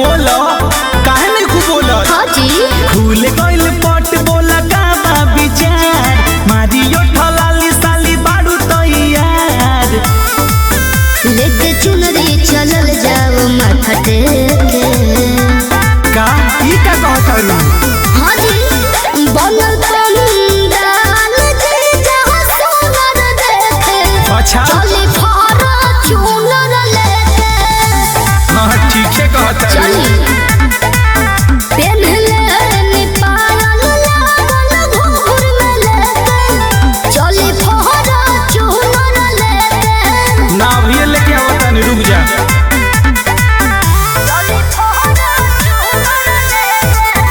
बोलो काहे नहीं खूब बोलो हाँ जी खुल गइल पट बोला का बा विचार मारियो ठलाली साली बाड़ू तैयार लेके चुनरी चलल जाओ माथा टेके का ई का कहत हरु हाँ जी बनल पंडाल जे जहाँ सोनर देखे अच्छा चली फारा चुनर लेके हाँ ठीक से कहत हरु चली पेन्हले निपायल लागल घूर में लेके चली फारा चुनर लेके ना अभी लेके आवत नहीं रुक जा चली फारा चुनर लेके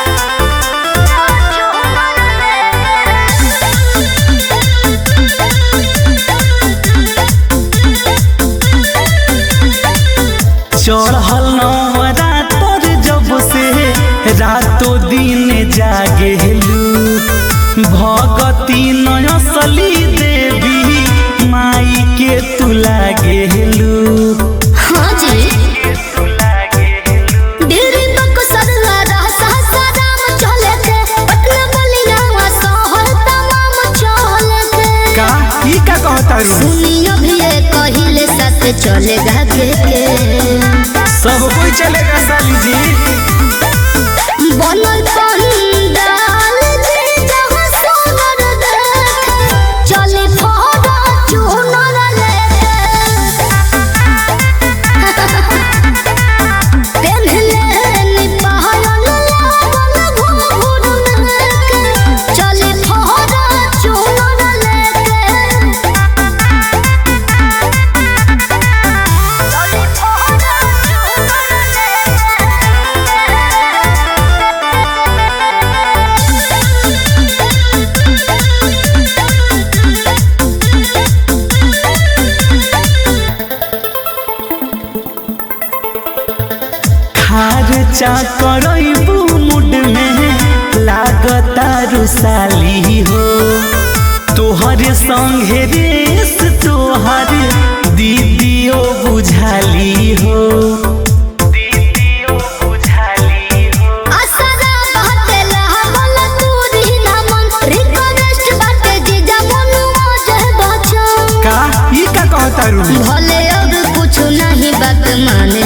चढ़ल नवरा तोर जब से रातो दिन जागेलू भगती नयसली देवी माई के तू लागेलू हाँ जी दिल्ली बक सरला रहसा सदाम चले के पटना बलिया शहर तमाम चले के का ई का कहता रू सुनियो भी ये कहिले साथ चलेगा के के सब कोई चलेगा साली जी बनल पंडाल जे जहाँ सोनर देखे चले फोड़ा चुनर लेके पेन्हले निपायल लागल घूर लेके चले फोड़ा चुनर लेके चले फोड़ा चुनर खार चा करबू मुड में लागता रुसाली हो तोहर संगे रेस तोहर दीदियो बुझाली हो दीदियो बुझाली हो असरा बहते लहबल तूरी नमन रिक्वेस्ट बाटे जीजा मनुआ जह बचन का ई का कहता रू भले अब कुछ नहीं बात माने